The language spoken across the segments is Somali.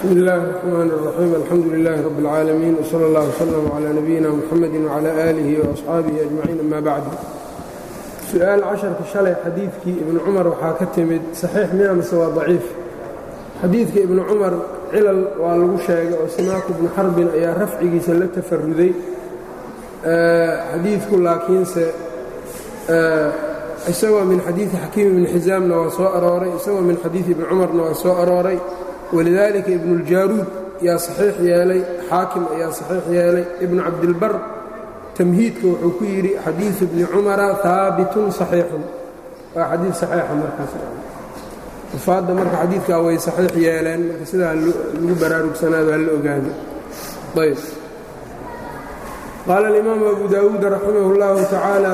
bsmi اllahi الرحmn الرaxيim alxamdu لlah rb اlcaalamiin wslى اllah wslm عlى nabiyina mxamedi وعlى آlihi وaصxaabihi أجmaciin ama bacd su-aal casharka shalay xadiidkii ibnu cumar waxaa ka timid saxiix miya mise waa daciif xadiidka ibnu cumar cilal waa lagu sheegay oo simaaku bnu xarbin ayaa rafcigiisa la tafaruday xadiidku laakiinse isagoo min xadiidi xakiim ibni xisaamna waa soo arooray isagoo min xadiidi ibni cumarna waa soo arooray walidaalika ibnuuljaaruud yaa saxiix yeelay xaakim ayaa saxiix yeelay ibnu cabdilbar tamhiidka wuxuu ku yidhi xadiidu bni cumara haabitun saxiixun waa xadiid saxiixa markaas ufaadda marka xadiidkaa way saxiix yeeleen marka sidaa lagu baraarugsanaado ha la ogaado ayb qaala alimaamu abu daawuud raximah اllahu tacaala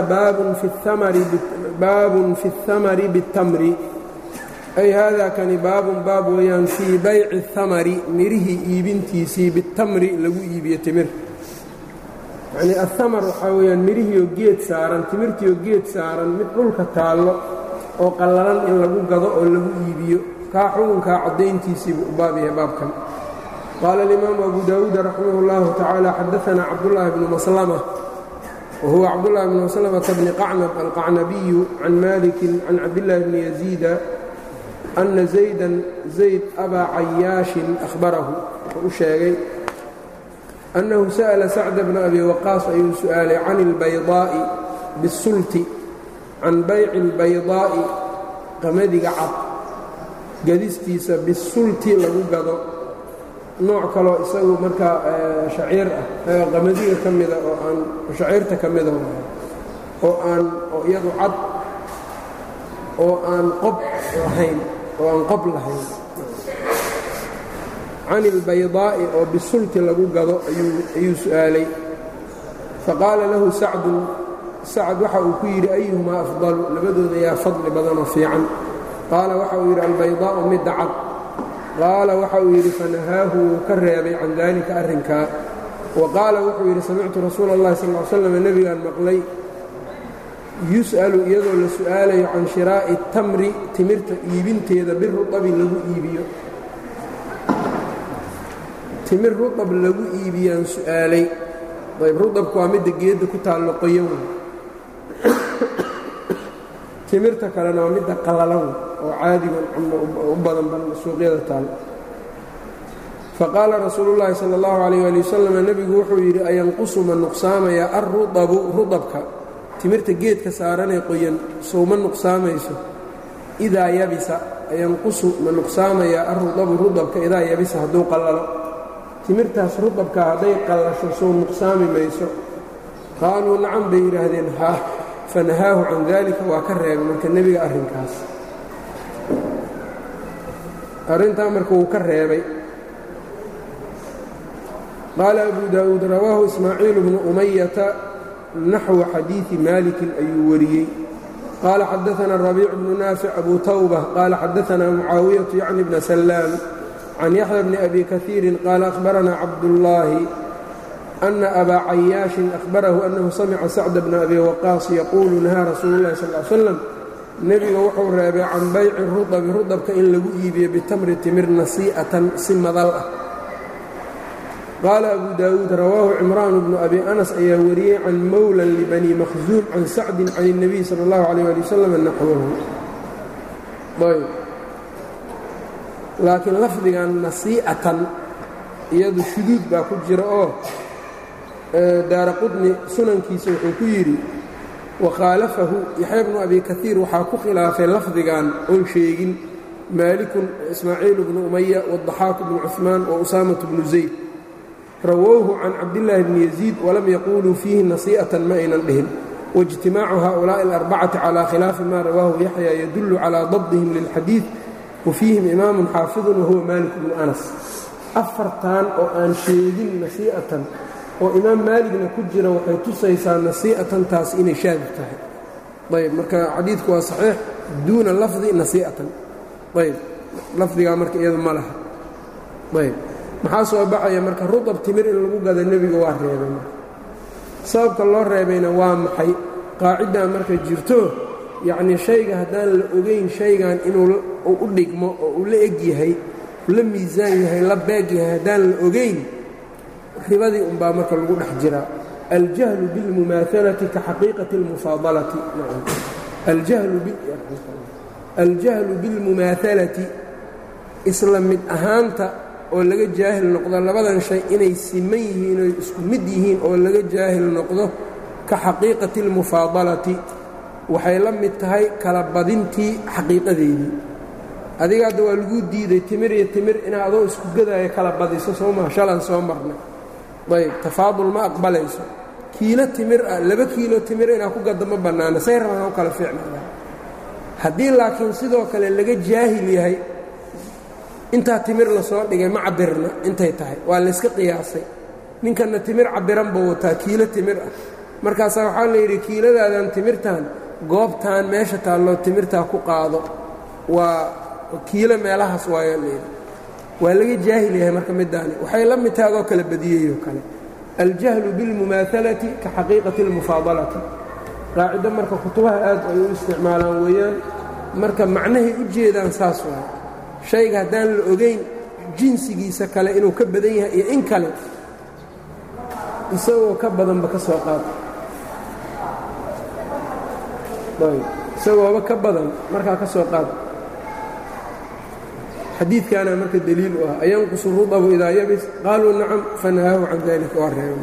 baabun fi اhamari biاtamri ay haadaa kani baabun baab weeyaan fii bayci اhamari mirihii iibintiisii bitamri lagu iibiyo timir yacnii ahamar waxaa weeyaan mirihiioo geed saaran timirtiioo geed saaran mid dhulka taallo oo qallalan in lagu gado oo lagu iibiyo kaa xukunkaa caddayntiisiibuu u baab yahay baabkan qaala alimaamu abu daawuud raximah اllahu tacaala xadaanaa cabdullaahi bnu maslama wa huwa cabdullahi bnu maslamata bni qacnab alqacnabiyu can malikin can cabdillaahi bni yaziida ana zaydan zayd abaa cayaashin ahbarahu wuxuu u sheegay annahu sa'ala sacda bna abi waqaas ayuu su'aalay can ilbaydaa'i bisulti can bayci albaydaa'i qamadiga cad gadistiisa bisulti lagu gado nooc kaloo isagu markaa shaciir ah qamadiga ka mida oo aan shaciirta ka mida oo aan oo iyadu cad oo aan qob lahayn oo aan qob lahayn can ilbaydaa'i oo bisulti lagu gado ayuu su'aalay faqaala lahu sacdun sacd waxa uu ku yidhi ayuhumaa afdalu labadooda yaa fadli badanoo fiican qaala waxa uu yidhi albaydaa'u midda cad qaala waxa uu yidhi fanahaahu wuu ka reebay can daalika arrinkaa wa qaala wuxuu yidhi samictu rasuula اllahi sal ly slam nebigaan maqlay yus'alu iyadoo la su'aalayo can shiraa'i tamri timirta iibinteeda biruabi lagu iibiyo timir ruab lagu iibiyaan su'aalay ayb ruabku waa midda geedda ku taallo qoyan wey timirta kalena waa midda qallalan wey oo caadigan u badan ban suuqyada taallo faqaala rasuulu llaahi sala اllahu calayh ali wasalam nebigu wuxuu yidhi ayanqusu ma nuqsaamaya alruabu rudabka timirta geedka saaranee qoyan sowma nuqsaamayso idaa yabisa ayanqusu ma nuqsaamaya alrudabu rudabka idaa yabisa hadduu qallalo timirtaas rudabka hadday qallasho sow nuqsaami mayso qaaluu nacam bay yidhaahdeen haa fanahaahu can daalika waa ka reebay marka nebiga arrinkaas arrintaa marka wuu ka reebay qaala abu daa'uud rawaahu ismaaciilu bnu umayata naxwa xadiidi maalikin ayuu wariyey qaala xadaana rabiic bnu naafic abu tawba qaala xadaanaa mucaawiyatu yacni bna sallaam can yaxya bni abi kaiirin qaala ahbaranaa cabdullaahi ana abaa cayaashin ahbarahu annahu samica sacda bna abi waqaas yaquulu nahaa rasuulu llahi sal l slam nebiga wuxuu reebay can bayci rudabi rudabka in lagu iibiyo bitamri timir nasii'atan si madal ah qaala abu daawuud rawaahu cimraan bnu abi anas ayaa wariyey can mowlan libani makhsuum can sacdin can اnebiy sala اllahu alayh ali wasalam naxwahu ayb laakiin lafdigan nasii'atan iyadu shuduud baa ku jira oo daara qudni sunankiisa wuxuu ku yidhi wakhaalafahu yaxya bnu abi kaiir waxaa ku khilaafay lafdigan oon sheegin maalikun ismaaciil bnu umaya wadaxaaku bnu cuثmaan wa usaamatu bnu zayd rawowhu can cabdillaahi bni yaziid walam yaquuluu fiihi nasii'atan ma aynan dhihin waijtimaacu haؤulaaءi اlarbacati calى khilaafi ma rawaahu yaxya yadullu calىa dabdihim lilxadiid wa fiihim imaamun xaafidun wahuwa maalik bnu anas afartan oo aan sheegin nasii'atan oo imaam maaligna ku jira waxay tusaysaa nasii'atantaas inay shaadib tahay ayb marka xadiidku waa saxiix duuna lafdi nasii'atan ayb lafdigaa marka iyadu ma laha ayb maxaa soo baxaya marka rudab timir in lagu gado nebiga waa reebay marka sababka loo reebayna waa maxay qaaciddaa marka jirto yacnii shayga haddaan la ogayn shaygan inuu u dhigmo oo uu la eg yahay la miisaan yahay la beeg yahay haddaan la ogayn ribadii unbaa marka lagu dhex jiraa aljahlu biاlmumaahalati ka xaqiiqati اlmufaadalati aljahlu biاlmumaahalati isla mid ahaanta oo laga jaahil noqdo labadan shay inay siman yihiin oy isku mid yihiin oo laga jaahil noqdo ka xaqiiqati اlmufaadalati waxay la mid tahay kala badintii xaqiiqadeedii adiga hadda waa laguu diiday timir iyo timir inaa adoo isku gadaayo kala badiso soo maha shalan soo marnay ayb tafaadul ma aqbalayso kiilo timir ah laba kiilo timir inaa ku gadda ma bannaana say rabaan u kala fiicnaya haddii laakiin sidoo kale laga jaahil yahay intaa timir lasoo dhigay ma cabirna intay tahay waa layska qiyaasay ninkanna timir cabiran buu wataa kiilo timir ah markaasaa waxaa layidhi kiiladaadan timirtan goobtan meesha taalloo timirtaa ku qaado waa kiilo meelahaas waayo layidhi waa laga jaahil yahay marka midaani waxay la mid tahay adoo kala badiyeyoo kale aljahlu biاlmumaahalati ka xaqiiqati اlmufaadalati qaacido marka kutubaha aad ay u isticmaalaan weeyaan marka macnahay u jeedaan saas waay shayga haddaan la ogayn jinsigiisa kale inuu ka badan yahay iyo in kale isagoo ka badanba ka soo qaada isagooba ka badan markaa ka soo qaada xadiidkaana marka deliil u ah ayanqusu rudabu idaa yabis qaaluu nacam fanahaahu can dalika waa reeba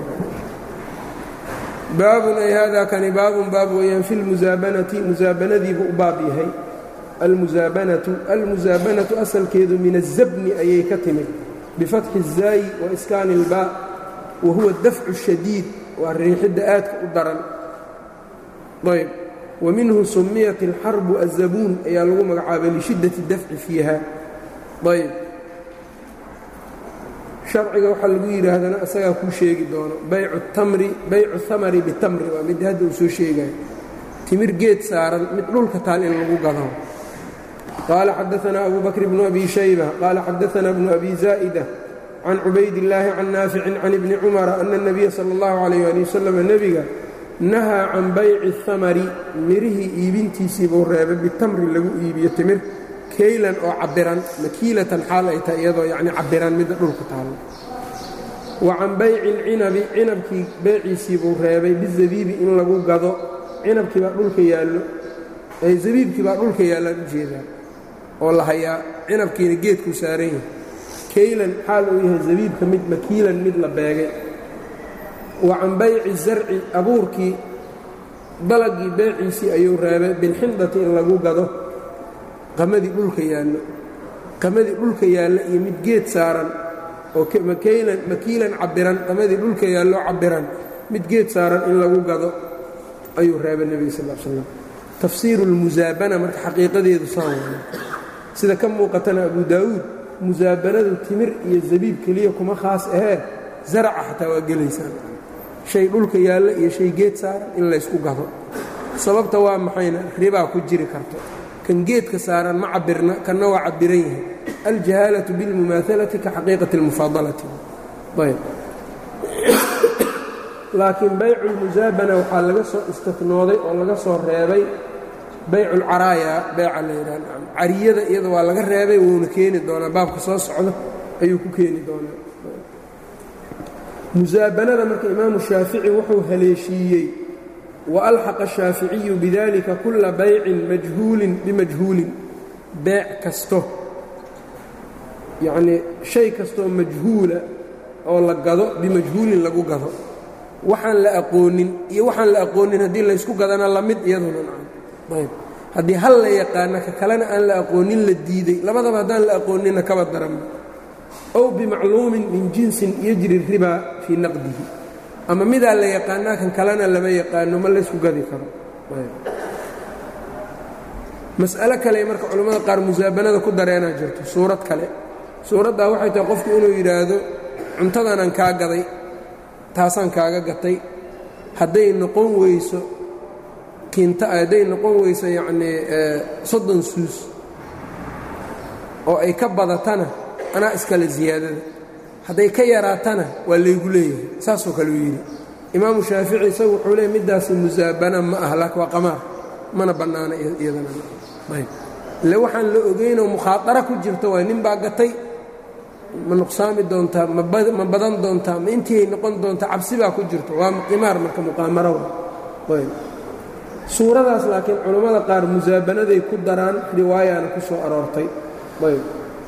baabun ay haadaa kani baabun baab weeyaan fi lmusaabanati musaabanadiibu u baab yahay almusaabanatu almusaabanatu asalkeedu min azabni ayay ka timid bifatxi الzaayi wa iskaani اlbaa wa huwa dafcu shadiid waa riixidda aadka u daran ayb wa minhu sumiyat اlxarbu azabuun ayaa lagu magacaabay lishiddati dafci fiiha ayb sharciga waxaa lagu yidhaahdana isagaa kuu sheegi doono baycu tamri baycu hamari bitamri waa mid hadda uu soo sheegayo timir geed saaran mid dhulka taal in lagu gado qaala xadaanaa abu bakr bnu abi shayba qaala xadaanaa bnu abi zaa'ida can cubaydillaahi can naaficin can ibni cumara ana اnabiya sala اllahu calayh ali wasalam nebiga nahaa can bayci اhamari mirihii iibintiisii buu reebay bitamri lagu iibiyo timir kaylan oo cabbiran makiilatan xaal ay tahay iyadoo yacni cabbiran midda dhulka taallo wa can bayci alcinabi cinabkii beeciisii buu reebay bizabiibi in lagu gado cinabkii baa dhulka yaallo ay zabiibkii baa dhulka yaallaan u jeedaa oo la hayaa cinabkiina geedkuu saaran yahay kaylan xaal uu yahay zabiibka mid makiilan mid la beegay wa can bayci zarci abuurkii dalagii beeciisii ayuu reebay bilxindati in lagu gado qamadii dhulka yaallo qamadii dhulka yaalla iyo mid geed saaran oo makaylan makiilan cabbiran qamadii dhulka yaallo cabbiran mid geed saaran in lagu gado ayuu reebay nebiga sal l slam tafsiiru lmusaabana marka xaqiiqadeedu saan waay sida ka muuqatana abu daa'uud musaabanadu timir iyo zabiib keliya kuma khaas ahee zaraca xataa waa gelaysaan shay dhulka yaalla iyo shay geed saaran in laysku gado sababta waa maxayna ribaa ku jiri karto kan geedka saaran ma cabirna kanna waa cabiran yahay aljahaalatu biاlmumaahalati ka xaqiiqati اlmufaadalati ayb laakiin baycu اlmusaabana waxaa laga soo istinooday oo laga soo reebay baycu اlcaraaya beeca la yidhah cariyada iyada waa laga reebay wuuna keeni doonaa baabka soo socdo ayuu ku keeni doonaa musaabanada marka imaamu shaafici wuxuu haleeshiiyey waalxaqa ashaaficiyu bidalika kulla baycin majhuulin bimajhuulin beec kasto yacnii shay kastoo majhuula oo la gado bimajhuulin lagu gado waxaan la aqoonin iyo waxaan la aqoonin haddii laysku gadana la mid iyaduna ayb haddii hal la yaqaana ka kalena aan la aqoonin la diiday labadaba haddaan la aqooninna kaba daranba ow bimacluumin min jinsin yajri ribaa fii naqdihi ama midaa la yaqaanaa kan kalena lama yaqaano ma laysku gadi karo mas'alo kale marka culimmada qaar musaabanada ku dareenaa jirto suurad kale suuraddaa waxay tahay qofku inuu yidhaahdo cuntadanaan kaa gaday taasaan kaaga gatay hadday noqon weyso kinta hadday noqon weyso yacnii soddon suus oo ay ka badatana anaa iskale siyaadada hadday ka yaraatana waa laygu leeyahay saasoo kale uu yidhi imaamu shaafici isagu wuxuu leeyay middaasi musaabana ma ah laakiin waa qamaar mana bannaana iyadana ayb ile waxaan la ogeynoo mukhaadara ku jirta waay nin baa gatay ma nuqsaami doontaa ma badan doontaa ma intiiay noqon doontaa cabsi baa ku jirto waa qimaar marka muqaamaro ayb suuradaas laakiin culammada qaar musaabanaday ku daraan riwaayana ku soo aroortay ayb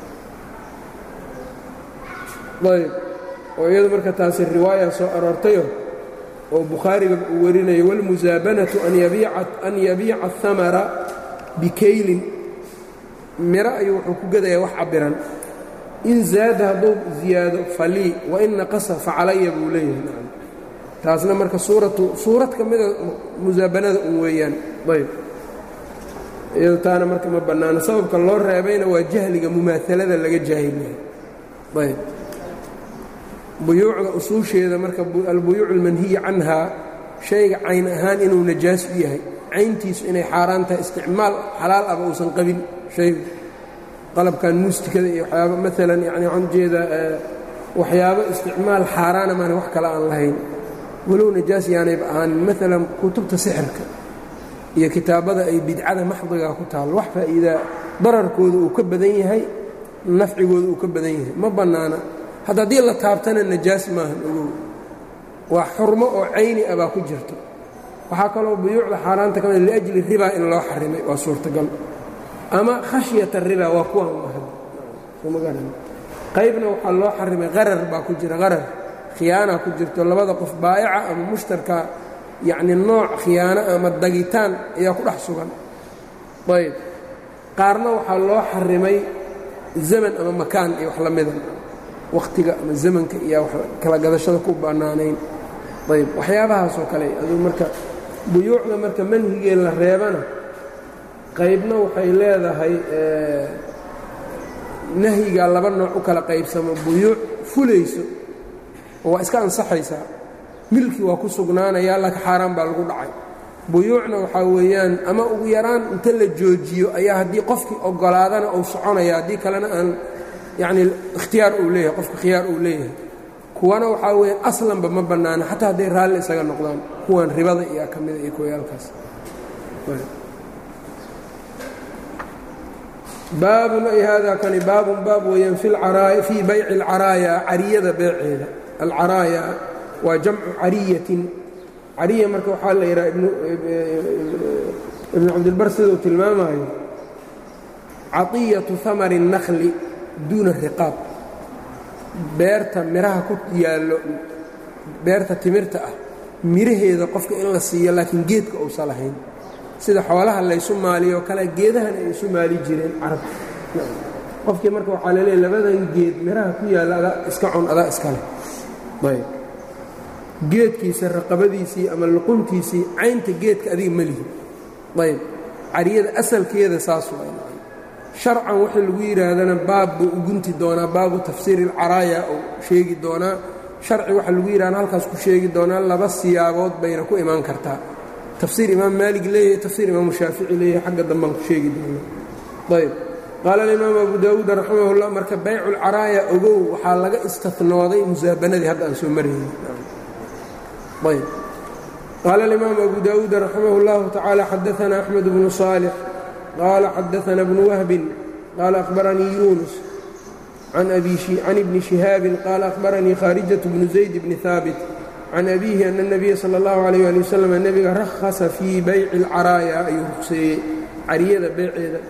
ayb oo iyadu marka taasi riwaaya soo aroortayo oo bukhaariga uu warinayo wاlmusaabanatu an yabiica ahamara bikaylin miro ayuu wuxuu ku gadayaa wax cabiran in zaada hadduu ziyaado falii wain naqasa facalaya buu leeyahay taasna marka suuratu suurad ka mida musaabanada un weeyaan ayb iyado taana marka ma bannaano sababka loo reebayna waa jahliga mumaahalada laga jaahilyahay ayb buyuucda usuusheeda marka albuyuuc almanhiya canhaa shayga cayn ahaan inuu najaas u yahay cayntiisu inay xaaraan tahay isticmaal xalaal aba uusan qabin shaygu qalabkan muustikada iyo waxyaaba maalan yani waxaan ujeedaa waxyaabo isticmaal xaaraana maana wax kale aan lahayn walow najaas yaanayba ahaanin maalan kutubta sixirka iyo kitaabada ay bidcada maxdiga ku taal wax faa'iidaa dararkooda uu ka badan yahay nafcigooda uu ka badan yahay ma bannaana hadda haddii la taabtana najaas maahan ogow waa xurmo oo cayni ah baa ku jirto waxaa kaloo buyuucda xaaraanta ka mid liajli ribaa in loo xarimay waa suurtagal ama khashyata ribaa waa kuwan qaybna waxaa loo xarimay qarar baa ku jira qarar khiyaana ku jirto labada qof baa'ica ama mushtarka yacni nooc khiyaano ama dagitaan ayaa ku dhex sugan ayb qaarna waxaa loo xarimay zaman ama makaan iyo wax la mida wakhtiga ama zamanka iyo kala gadashada ku bannaanayn ayb waxyaabahaasoo kale aduu marka buyuucda marka manhigee la reebana qaybna waxay leedahay nahyigaa laba nooc u kala qaybsamo buyuuc fulayso oo waa iska ansaxaysaa milki waa ku sugnaanayaa laka xaaraan baa lagu dhacay buyuucna waxaa weeyaan ama ugu yaraan inta la joojiyo ayaa haddii qofkii oggolaadana uu soconaya haddii kalena aan yacni ikhtiyaar uu leeyahay qofka khiyaar uu leeyahay kuwana waxaa weeyaan aslanba ma bannaana xataa hadday raalli isaga noqdaan kuwan ribada iyo ka mida iyo kuwayaalkaas baabun ay haadaa kani baabun baab weeyaan fii bayci alcaraaya cariyada beeceeda alcaraaya waa jamcu cariyatin cariya marka waxaa la yidhaha ibnu cabdilbar siduu tilmaamayo caطiyatu hamari الnakli duuna riqaab beerta miraha ku yaallo beerta timirta ah miraheeda qofka in la siiyo laakiin geedka uusa lahayn sida xoolaha laysu maaliyo kale geedahan ay isu maali jireen carabka qofkii marka waxaa laleeyahy labadan geed miraha ku yaalla adaa iska cun adaa iska leh ayb geedkiisa raqabadiisii ama luquntiisii caynta geedka adiga ma lihi ayb cariyada asalkeeda saas waa sharcan waxa lagu yidhaahdana baab buu u gunti doonaa baabu tafsiiri alcaraaya uu sheegi doonaa sharci waxa lagu yidhahna halkaas ku sheegi doonaa laba siyaabood bayna ku imaan kartaa tafsiir imaam maalig leeyahay tafsiir imaamu shaafici leeyahay xagga dambaan ku sheegi doonaa ayb qaala alimaam abu daawuud raximahullah marka baycu lcaraaya ogow waxaa laga istanooday musaabanadii hadda aan soo marayni ayb qaala alimaam abu daawuud raximah اllahu tacaala xadaana axmed bnu صaalix qaala xadaana bnu wahbin qaala akhbaranii yuunus can ibni shihaabin qaala akhbaranii khaarijat bnu zayd bni haabit can abiihi ana اnabiya salى اllahu alayh ali wasalam nebiga rahasa fii bayci اlcaraaya ayuu rugseeyey cariyada beyceeda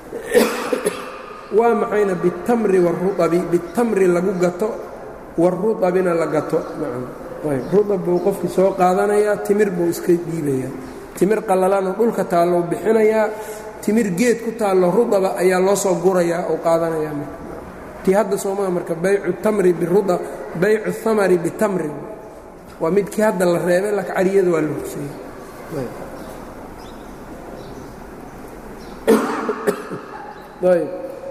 waa maxayna bitamri waruabi bitamri lagu gato waruabina la gato ruab buu qofkii soo qaadanayaa timir buu iska dhiibayaa timir qalalana dhulka taallou bixinayaa timir geed ku taallo rudaba ayaa loo soo gurayaa oo qaadanayaa marka tii hadda soomaa marka baycu tamri biruda baycu hamari bitamri waa midkii hadda la reebay laka cariyada waa la hugseeyey ayb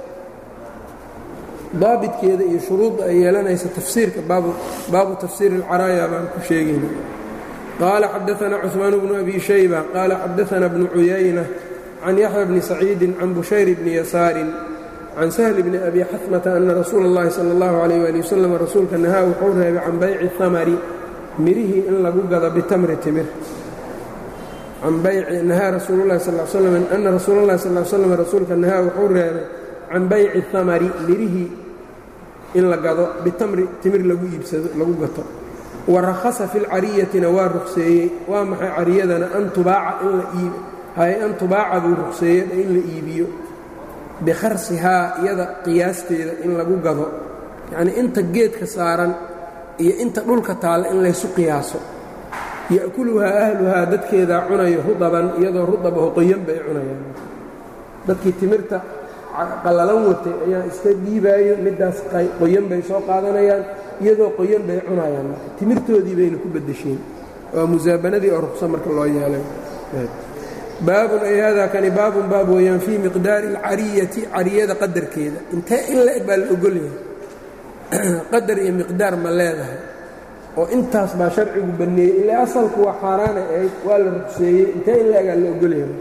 daabitkeeda iyo shuruudda ay yeelanaysa tafsiirka baabu tafsiiri اlcaraaya baan ku sheegayna qaala xadaثna cثmaan bnu abi shayba qaala xadaثna bnu cuyayna can yaxya bni saciidi can bushayr bni yasaarin can sahl bni abi xasmata ana rasuula اllahi salى اllahu عalيyh ali wasalam rasuulka nahaa wuxuu reebay can bayci hamari mirihii in lagu gado bitamri timir nahaa rasuul lahi sal slam ana rasuula اllahi sal slam rasuulka nahaa wuxuu reebay can bayci hamari mirihii in la gado bitamri timir lagu iibsado lagu gato wa rakhasa fi lcariyatina waa ruqseeyey waa maxay cariyadana an tubaaca in la iib hay an tubaaca buu ruqseeyey in la iibiyo bikharsihaa iyada qiyaasteeda in lagu gado yacnii inta geedka saaran iyo inta dhulka taalla in laysu qiyaaso ya'kuluhaa ahluhaa dadkeedaa cunayo rudaban iyadoo rudabaho qoyan bay cunayaan dadkii timirta qallalan watay ayaa iska dhiibaayo middaas qoyan bay soo qaadanayaan iyadoo qoyan bay cunayaan timirtoodii bayna ku beddesheen waa musaabanadii oo ruqso marka loo yeelay baabun ay haadaa kani baabun baab weeyaan fii miqdaari alcariyati cariyada qadarkeeda intee in la-eg baa la ogolyahay qadar iyo miqdaar ma leedahay oo intaas baa sharcigu banneeyey ilaa asalku waa xaaraanay ahayd waa la ruqseeyey intee in la-egaa la ogolyahay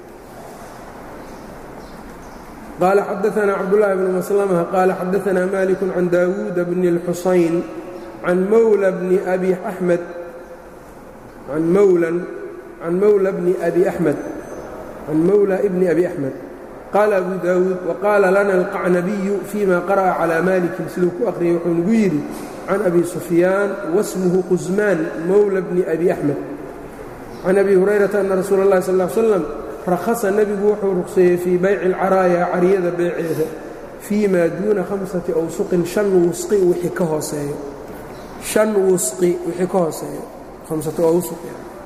qaala xadaanaa cabdullaahi bnu maslama qaala xadaanaa maliku can daawuuda bni اlxusayn can mawla bni abi axmed can mawlan can mawla bni abi axmed can mawla bni abi axmed qaala abu daawuud waqaala lana alqacnabiyu fima qara'a calaa malikin siduu ku aqriyay wuxuu nagu yidhi can abi sufyaan wasmuhu qusmaan mawla bni abi axmed can abi hurayrata ana rasuula اllahi sal ll slam rakhasa nebigu wuxuu ruqseeyey fii bayci alcaraaya cariyada beeceeda fii maa duuna hamsati awsuqin shan wusqi wixii ka hooseeyo shan wusqi wixii ka hooseeyo hamsatu awsuq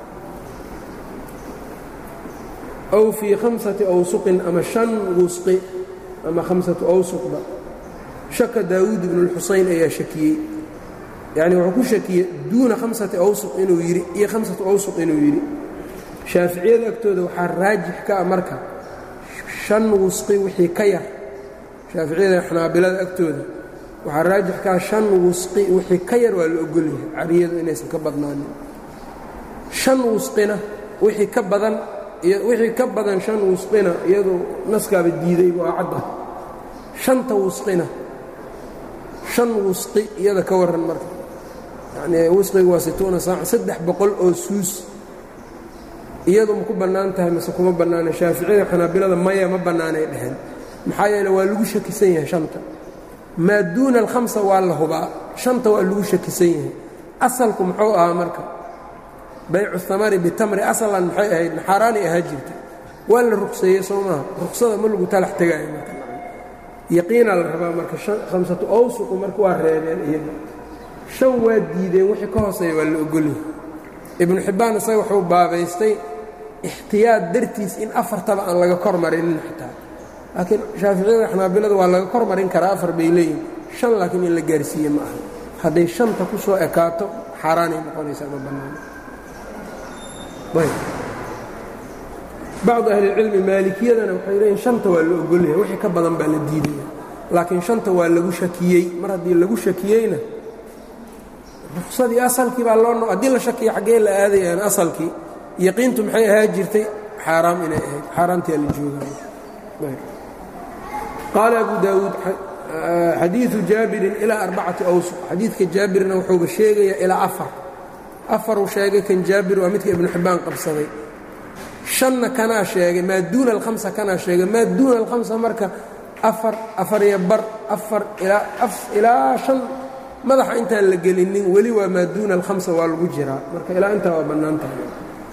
aw fii khamsati awsuqin ama shan wusqi ama khamsatu awsuqba shaka daawuud ibnu اlxusayn ayaa shakiyey yacni wuxuu ku shakiyey duuna khamsati awsuq inuu yidhi iyo khamsatu awsuq inuu yidhi shaaficiyada agtooda waxaa raajix ka ah marka shan wusqi wixii ka yar shaaficiyada xanaabilada agtooda waxaa raajix ka ah shan wusqi wixii ka yar waa la ogolyahay cariyadu inaysan ka badnaanin shan wusqina wixii ka badan wixii ka badan shan wusqina iyadu naskaaba diiday waa cadda shanta wusqina shan wusqi iyada ka warran marka yacnii wusqiga waa situuna saaca saddex boqol oo suus iyadu ma ku bannaan tahay mase kuma bannaana shaaficiyada xanaabilada maya ma bannaanay dheheen maxaa yeele waa lagu shakisan yahay shanta maa duuna alkhamsa waa la hubaa shanta waa lagu shakisan yahay asalku muxuu ahaa marka baycu hamari bitamri asalan maxay ahayd xaaraanay ahaa jirta waa la ruqseeyey soo maaha ruqsada ma lagu talax tegaayo marka yaqiinaa la rabaa marka khamsatu awsuqu marka waa reebeen iyaga shan waa diideen wixii ka hooseeya waa la ogolyahay ibnu xibbaan isaga wuxuu baabaystay ixtiyaad dartiis in afartaba aan laga kor marinin xitaa laakiin shaaficiyada xanaabilada waa laga kor marin karaa afar bay leeyihin shan laakiin in la gaarsiiye ma aha hadday shanta ku soo ekaato xaaraanay noqonaysaa ma bannaano bacdu ahlilcilmi maalikiyadana waxay leeyihin shanta waa la ogolyahay wixii ka badan baa la diidaya laakiin shanta waa lagu shakiyey mar haddii lagu shakiyeyna ruqsadii asalkii baa loo haddii la shakiya xaggee la aadayaan asalkii yaqiintu maxay ahaa jirtay xaaraam inay ahayd xaaraamtiaa la joogaya qaala abu daawuud xadiidu jaabirin ilaa arbacati awsuq xadiidka jaabirna wuxuuba sheegayaa ilaa afar afaruu sheegay kan jaabir waa midka ibnu xibbaan qabsaday shanna kanaa sheegay maa duuna alhamsa kanaa sheegay maa duuna alhamsa marka afar afar iyo bar afar ilaa shan madaxa intaan la gelinin weli waa maa duuna alhamsa waa lagu jiraa marka ilaa intaa waa bannaan tahay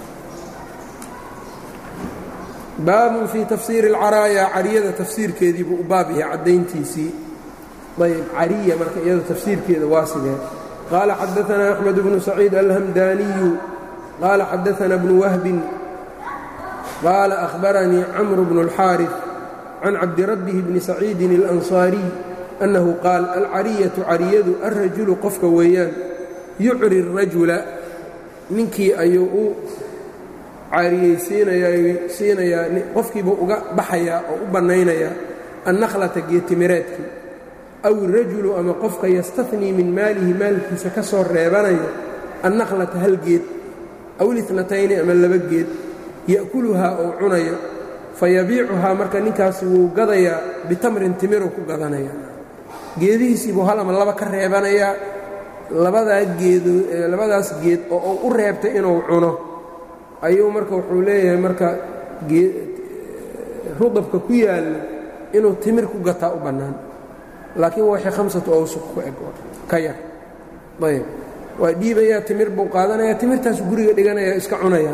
baabun fii tafsiiri alcaraaya cariyada tafsiirkeedii buu u baab yahay caddayntiisii ayb cariya marka iyada tafsiirkeeda waa sidee qaala xadaanaa axmed bnu saciid alhamdaaniyu qaala xadaanaa bnu wahbin qaala ahbaranii camru bnu اlxaariث can cabdirabbihi bni saciidin اlansaariy annahu qaal alcariyatu cariyadu alrajulu qofka weeyaan yucri الrajula ninkii ayuu u cariyeysiinayaa qofkiibuu uga baxayaa oo u bannaynayaa annakhlata geetimireedkii aw irajulu ama qofka yastahnii min maalihi maalkiisa ka soo reebanaya annakhlata hal geed aw litnatayni ama laba geed ya'kuluhaa oo cunayo fayabiicuhaa marka ninkaasi wuu gadayaa bitamrin timiruu ku gadanaya geedihiisiibuu hal ama laba ka reebanayaa labadaa geedo labadaas geed oo uu u reebtay inuu cuno ayuu marka wuxuu leeyahay marka rudabka ku yaalla inuu timir ku gataa u bannaan laakiin waxay khamsatu awsuq ku eg ka yar ayb waa dhiibayaa timir buu qaadanayaa timirtaasu guriga dhiganaya iska cunayaa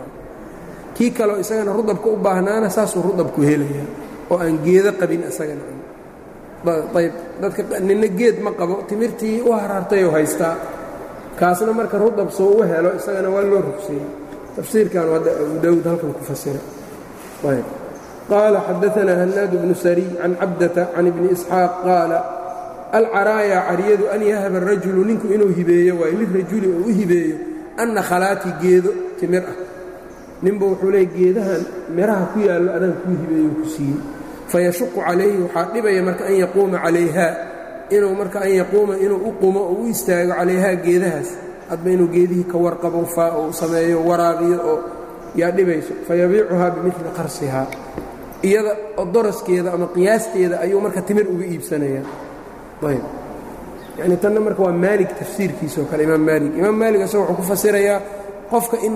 kii kaleo isagana rudabka u baahnaana saasuu rudabku helayaa oo aan geedo qabin isagana ayb dadka nina geed ma qabo timirtii u harhartayoo haystaa kaasna marka rudab soo u helo isagana waa loo rugseeyey tafsiirkaanu hadda abu daawuud halkan ku fasira ayb qaala xadaanaa hanaad bnu sariy can cabdata can ibni isxaaq qaala alcaraaya cariyadu an yahaba arajulu ninku inuu hibeeyo waayo lirajuli oo u hibeeyo anna khalaati geedo timir ah ninba wuxuu leey geedahan miraha ku yaallo adaan kuu hibeeyo ku siiyey fayashuqu calayhi waxaa dhibaya marka an yaquuma calayhaa inuu marka an yaquuma inuu u qumo oo u istaago calayhaa geedahaas hadba inuu geedihii ka warqabo faa oo sameeyo waraabiyo oo yaa dhibayso fayabiicuhaa bimili qarsihaa iyada odoraskeeda ama qiyaasteeda ayuu marka timir uga iibsanayaa ayb yani tanna marka waa maalig tafsiirkiisao kale imaam maalig imaam maalig asagoo wuxuu ku fasirayaa qofka in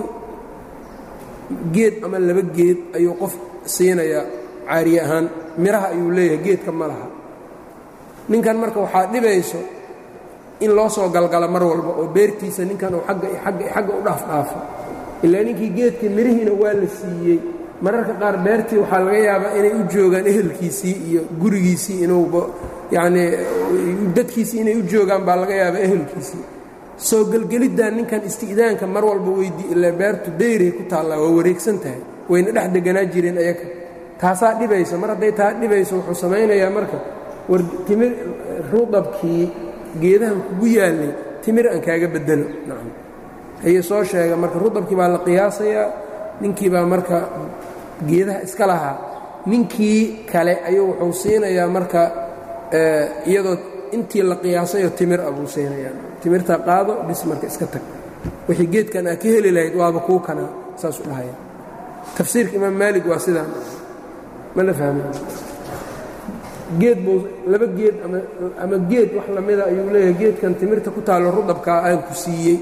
geed ama laba geed ayuu qof siinayaa caariye ahaan miraha ayuu leeyahay geedka ma laha ninkan marka waxaa dhibayso in loo soo galgalo mar walba oo beertiisa ninkan uu agga agga xagga u dhaafdhaafo ilaa ninkii geedka mirihiina waa la siiyey mararka qaar beertii waxaa laga yaabaa inay u joogaan ehelkiisii iyo gurigiisii inuuba yacnii dadkiisii inay u joogaan baa laga yaabaa ehelkiisii soo gelgeliddan ninkan isti'daanka mar walba weydii ilaa beertu dayray ku taallaa waa wareegsan tahay wayna dhex deganaa jireen ayaga taasaa dhibaysa mar hadday taa dhibayso wuxuu samaynayaa marka war timir rudabkii geedahan kugu yaallay timir aan kaaga bedelo nacam haye soo sheega marka rudabkii baa la qiyaasayaa ninkii baa marka geedaha iska lahaa ninkii kale ayuu wuxuu siinayaa marka iyadoo intii la qiyaasayo timir ah buu siinayaa timirtaa qaado bis marka iska tag wixii geedkan aa ka heli lahayd waaba kuu kanaa saas u dhahaya tafsiirka imaam maalig waa sidaan ma la fahmay geed buu laba geed ama geed wax lamida ayuu leeyahay geedkan timirta ku taallo rudabkaa aan ku siiyey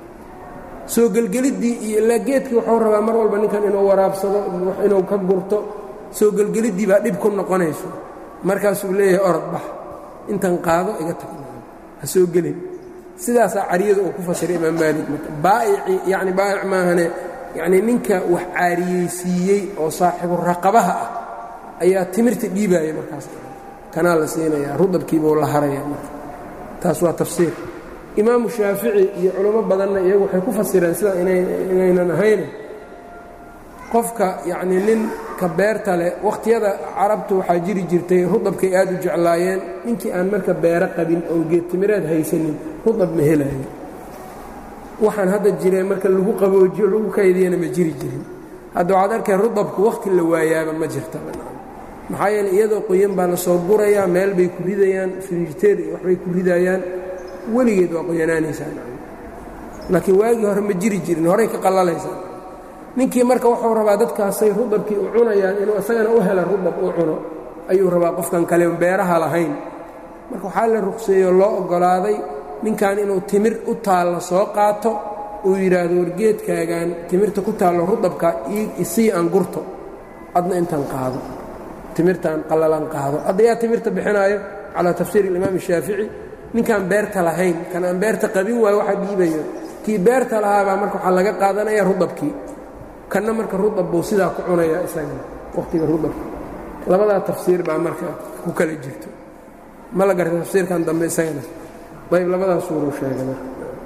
soo gelgeliddii iyo ilaa geedkii wuxuu rabaa mar walba ninkan inuu waraabsado inuu ka gurto soo gelgeliddii baa dhib ku noqonayso markaasuu leeyahay orod bax intan qaado iga tag ha soo gelin sidaasaa cariyada uu ku fasiray imaam maalik marka baa'ici yacni baa'ic maahane yacnii ninka wax caariyeysiiyey oo saaxibu raqabaha ah ayaa timirta dhiibaaya markaas kanaa la siinayaa rudabkiibuu la haraya marka taas waa tafsiir imaamu shaafici iyo culamo badanna iyagu waxay ku fasireen sida inaynan ahayn qofka yacnii ninka beerta leh wakhtiyada carabtu waxaa jiri jirtay rudabkay aad u jeclaayeen ninkii aan marka beero qabin oon geedtimireed haysanin rudab ma helayo waxaan hadda jireen marka lagu qaboojiyo lagu kaydiyana ma jiri jirin hadda waxaad arkay rudabku wakhti la waayaaba ma jirta maxaa yeele iyadoo qoyan baa la soo gurayaa meel bay ku ridayaan frijiteer iyo waxbay ku ridayaan weligeed waa qoyanaanaysaa laakiin waagii hore ma jiri jirin horay ka qallalaysaa ninkii marka wuxuu rabaa dadkaasay rudabkii u cunayaan inuu isagana u hela rudab u cuno ayuu rabaa qofkan kale beeraha lahayn marka waxaa la ruqseeyoo loo oggolaaday ninkan inuu timir u taallo soo qaato uu yidhaahdo wargeedkaagaan timirta ku taallo rudabka isii aan gurto adna intaan qaado timirtaan qallalan qaado hadda yaa timirta bixinaayo calaa tafsiir alimaam ashaafici ninkaan beerta lahayn kan aan beerta qabin waayo waxa dhiibayo kii beerta lahaabaa marka waxaa laga qaadanaya rudabkii kanna marka rudab buu sidaa ku cunayaa isagana wakhtiga rudabka labadaa tafsiir baa marka ku kala jirto ma la garta tafsiirkan dambe isagana ayb labadaas suuruu sheegay marka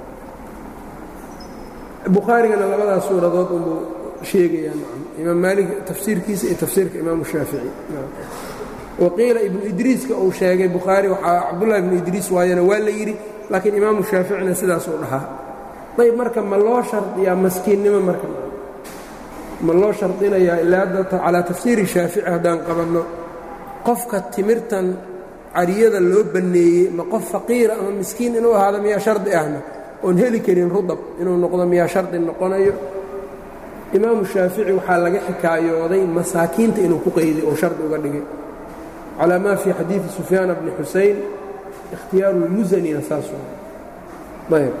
bukhaarigana labadaas suuradood unbuu sheegayaa nacam imaam maalig tafsiirkiisa iyo tafsiirka imaamu shaafici waqiila ibnu idriiska uu sheegay bukhaari waxaa cabdullahi ibnu idriis waayana waa la yidhi laakiin imaamu shaaficina sidaasuu dhahaa ayb marka ma loo shardiyaa maskiinnimo marka ma loo shardinayaa ilaa hadda calaa tafsiiri shaafici haddaan qabanno qofka timirtan cariyada loo banneeyey ma qof faqiira ama miskiin inuu ahaado miyaa shardi ahna oon heli karin rudab inuu noqdo miyaa shardi noqonayo imaamu shaafici waxaa laga xikaayooday masaakiinta inuu ku qayday oo shardi uga dhigay calaa maa fii xadiidi sufyaana bni xusayn ikhtiyaaru lmusanina saas ayb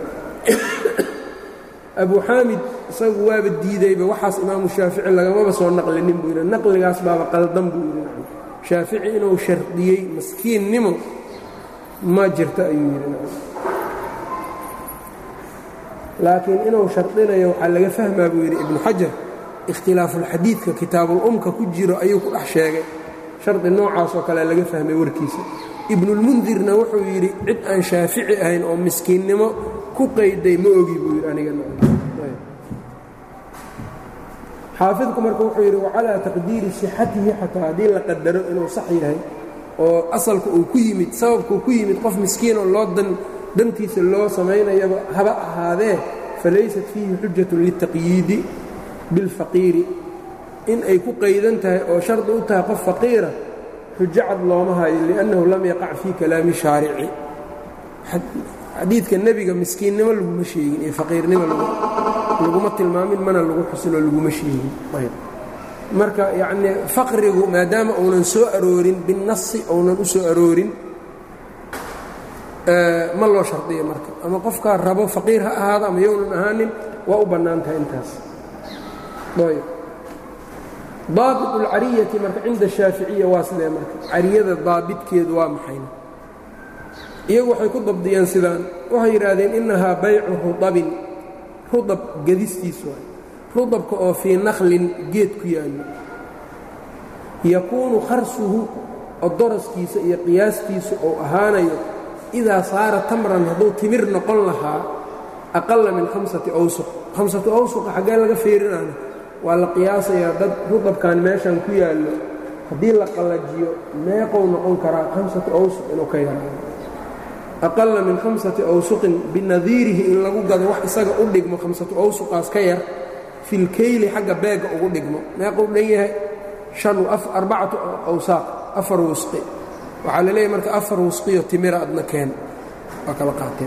abu xaamid isagu waaba diidayba waxaas imaamu shaafici lagamaba soo naqlinin buu yidhi naqligaas baaba qaldan buu yidhi shaafici inuu shardiyey maskiinnimo ma jirto ayuu yidhi laakiin inuu shardinayo waxaa laga fahmaa buu yidhi ibnu xajar ikhtilaafuulxadiidka kitaabulumka ku jiro ayuu ku dhex sheegay shardi noocaas oo kale laga fahmay warkiisa ibnulmundirna wuxuu yidhi cid aan shaafici ahayn oo miskiinnimo ku qayday ma ogi buu yidhi aniga xaafidku marka wuxuu yidhi wacalaa taqdiiri sixatihi xataa haddii la qadaro inuu sax yahay oo asalka uu ku yimid sababkuu ku yimid qof miskiinoo loo dan dantiisa loo samaynayaba haba ahaadee falaysat fiihi xujatun litaqyiidi bilfaqiiri in ay ku qaydan tahay oo shardi u tahay qof faqiira xujo cad looma hayo liannahu lam yaqac fii kalaami shaarici xadiidka nebiga miskiinnimo laguma sheegin iyo faqiirnimo laguma tilmaamin mana lagu xusinoo laguma sheegin marka yacnii faqrigu maadaama uunan soo aroorin binnasi uunan u soo aroorin ma loo shardiyo marka ama qofkaa rabo faqiir ha ahaado ama yownan ahaanin waa u bannaan tahay intaas ayb daabit اlcariyati marka cinda shaaficiya waa sidee marka cariyada daabitkeedu waa maxayna iyagu waxay ku dabdiyeen sidaan waxay yidhaahdeen innahaa baycu rudabin rudab gedistiis waay rudabka oo fii nakhlin geed ku yaallo yakuunu kharsuhu odoraskiisa iyo qiyaastiisu uu ahaanayo idaa saara tamran hadduu timir noqon lahaa aqala min hamsati awsuq hamsatu awsuqa xaggee laga fiirinaana waa la qiyaasayaa dad rudabkan meeshan ku yaallo haddii la qallajiyo meeqou noqon karaa hamsatu awsuq inuu ka yaraado aqala min hamsati awsuqin binadiirihi in lagu gado wax isaga u dhigmo hamsatu awsuqaas ka yar filkeyli xagga beegga ugu dhigmo meequu dhan yahay arbacatu awsaaq afar wusqi waxaa la leeyahy marka afar wusqiyo timira adna keen waa kala qaateen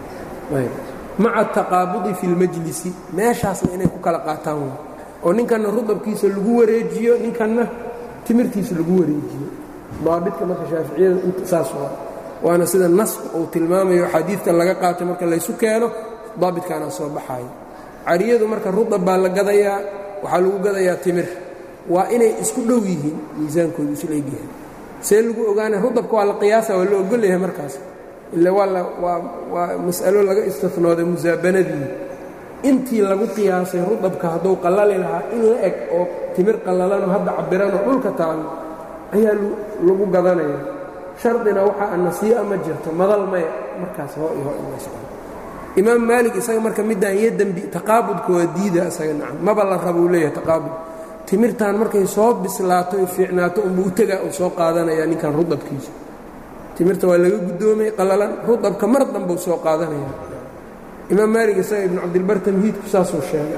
maca ataqaabudi fi lmajlisi meeshaasna inay ku kala qaataan w oo ninkanna rudabkiisa lagu wareejiyo ninkanna timirtiisa lagu wareejiyo daabidka marka shaaficiyada saas waa waana sida nasku uu tilmaamayo xadiidka laga qaatay marka laysu keeno daabitkaana soo baxaayo cariyadu marka rudab baa la gadayaa waxaa lagu gadayaa timir waa inay isku dhow yihiin miisaankoodu isla egyahay see lagu ogaana rudabka waa la qiyaasa waa la ogolyahay markaas ila waa waa mas'alo laga istinooday musaabanadii intii lagu qiyaasay rudabka hadduu qallali lahaa in la eg oo timir qallalanoo hadda cabiranoo dhulka taalo ayaa lagu gadanaya shardina waxaa anasii'a ma jirto madal maya markaas hoo iyo hoo inla imaam maalik isaga marka middaan iyo dembi taqaabudka waa diida isaga nacam maba la rabuu leeyahay taqaabud timirtan markay soo bislaato y fiicnaato unbuu u tegaa uu soo qaadanaya ninkan rudabkiisa timirta waa laga guddoomay qallalan rudabka mar dambuu soo qaadanaya imaam maalig isaga ibnu cabdilbar tamhiidku saasuu sheegay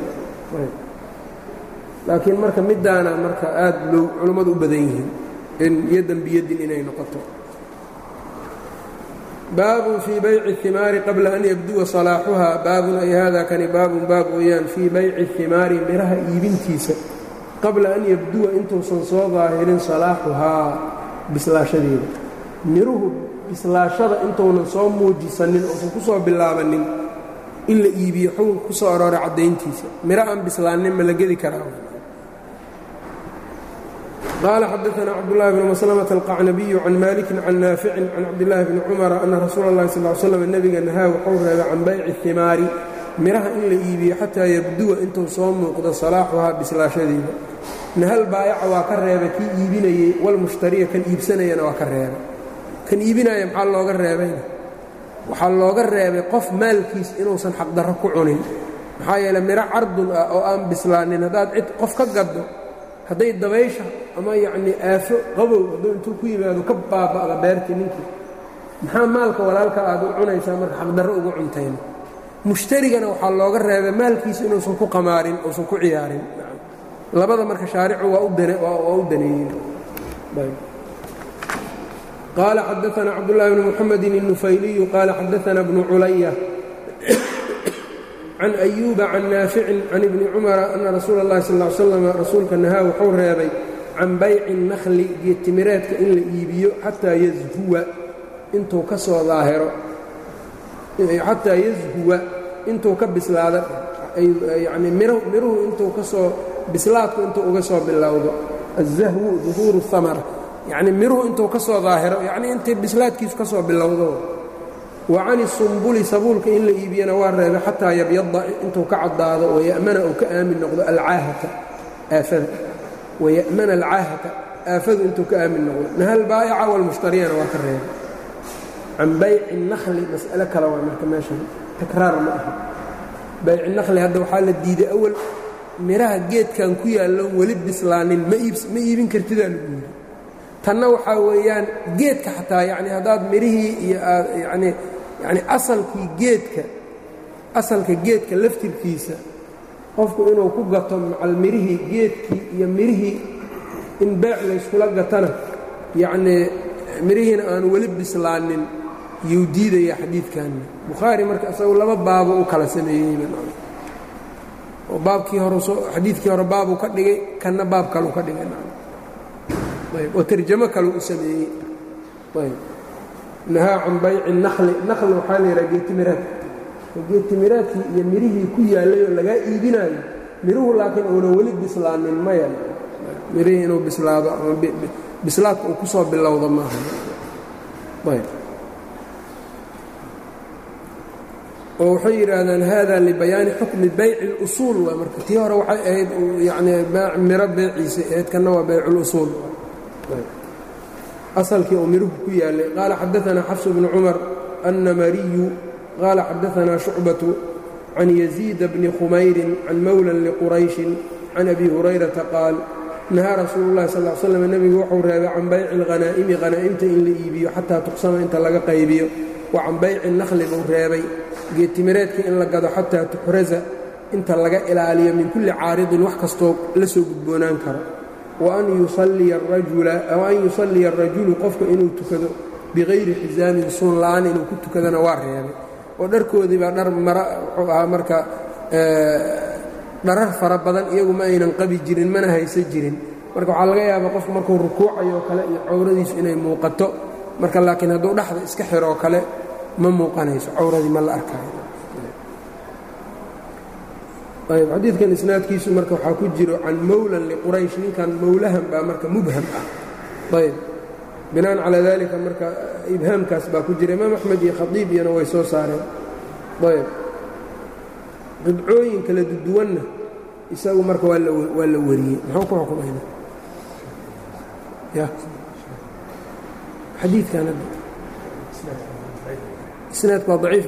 laakiin marka middaana marka aad loo culammadu u badan yihiin in yadan biyadin inay noqoto baabun fii bayci اhimaari qabla an yabduwa salaaxuhaa baabun ay hada kani baabun baab weeyaan fii bayci اhimaari miraha iibintiisa qabla an yabduwa intuusan soo daahirin salaaxuhaa bislaashadeeda miruhu bislaashada intuunan soo muujisanin uusan ku soo bilaabanin in la iibiyo xukunka ku soo arooray caddayntiisa miro aan bislaanin ma la gedi karaa qaala xadaana cabdulahi bn maslmة alqacnabiyu can maliki can naaficin can cabdillaahi bni cumara ana rasuula اllahi sal l slam nebiga nahaa wuxuu reebay can bayci himaari miraha in la iibiyo xataa yabduwa intuu soo muuqdo salaaxuhaa bislaashadeeda nahal baayaca waa ka reebay kii iibinayey walmushtariya kan iibsanayana waa ka reebay kan iibinaya maxaa looga reebayna waxaa looga reebay qof maalkiis inuusan xaqdarro ku cunin maxaa yeele miro cardun ah oo aan bislaanin haddaad cid qof ka gaddo hadday dabaysha ama yacnii aafo qabow hadduu intuu ku yimaado ka baaba'da beertii ninkii maxaa maalka walaalka aad u cunaysaa marka xaqdarro ugu cuntayna mushtarigana waxaa looga reebay maalkiisa inuusan ku qamaarin uusan ku ciyaarin labada marka shaaricu waa u daneeyeen qaala xadaana cabdالlahi bn mxamedi الnufayliyu qaala xadaana bnu culaya can أyuuba can naaficin can ibni cumara ana rasuula اllahi sal ا slam rasuulka nahaa wuxuu reebay can bayci الnakhli geedtimireedka in la iibiyo xataa yazhuwa intuu ka soo daahiro xataa yazhuwa intuu ka bislaado yani miruhu intuu ka soo bislaadku intuu uga soo bilowdo الzahwu duhuuru الhamara yacni miruhu intuu ka soo daahiro yacnii intay bislaadkiisu ka soo bilowdo wa cani sumbuli sabuulka in la iibiyana waa reebay xataa yabyada intuu ka caddaado waya'mana uu ka aamin noqdo alcaahata aafada waya'mana alcaahata aafadu intuu ka aamin noqdo nahal baa'ica walmushtariyana waa ka reebay can bayci nakli mas'alo kale waa marka meeshan takraar ma aha bayci nakli hadda waxaa la diiday awal midhaha geedkan ku yaalloon weli bislaanin ma iibin kartidaa lagu yidhi tanna waxaa weeyaan geedka xataa yacni haddaad midhihii iyo aad yacnii yacni asalkii geedka asalka geedka laftirkiisa qofku inuu ku gato macal midhihii geedkii iyo midhihii in beec layskula gatana yacnii midhihiina aanu weli bislaanin yuu diidaya xadiidkanna bukhaari marka isagu laba baabo u kala sameeyeyba oo baabkii hore xadiidkii hore baabuu ka dhigay kanna baab kaleu ka dhigay ayb oo tarjamo kaleu u sameeyey ayb nahaa can bayci nakli nakli waxaa la yidhaha geetimiraad geetimiraadkii iyo mirihii ku yaallay oo lagaa iibinaayo miruhu laakiin uuna weli bislaanin maya mirihii inuu bislaado ama bislaadka uu ku soo bilowdo maaha ayb oo waxay yidhaahdaan hada libayaani xukmi bayci اlusuul waa marka tii hore waxay ahayd yani miro beeciisa ahayd kanna waa bayc اlusuul asalkii uu miruhu ku yaalay qaala xadaثana xafs bnu cumar annamariyu qaala xadaثana shucbaةu can yaziida bni khumayrin can mowlan liqurayshin can abi hurayrata qaal nahaa rasuulu اllahi sal ll slam nebigu wuxuu reebay can bayci اlghanaa'imi hanaa'imta in la iibiyo xataa tuqsama inta laga qaybiyo wa can bayci nakli buu reebay geetimireedka in la gado xataa tuxraza inta laga ilaaliyo min kulli caaridin wax kastoo la soo gudboonaan karo wa an yusalliya arajulu qofka inuu tukado bikayri xisaamin suun la'aan inuu ku tukadana waa reebay oo dharkoodii baa dhar mara wuxuu ahaa marka dharar fara badan iyagu ma aynan qabi jirin mana haysa jirin marka waxaa laga yaabaa qofku markuu rukuucayo kale iyo cawradiisu inay muuqato marka laakiin hadduu dhexda iska xiroo kale ma muuqanayso cawradii ma la arkaayo ayb xadiidkan isnaadkiisu marka waxaa ku jiro can mowlan liquraysh ninkan mowlahan baa marka mubham ah ayb binaan calaa dalika marka ibhaamkaas baa ku jira imaam axmed iyo khadiib iyana way soo saareen ayb qidcooyin kala duduwanna isagu marka waa la wariyey muxuu ku xukumayna ya xadiidkan hadda isnaadku waa daciif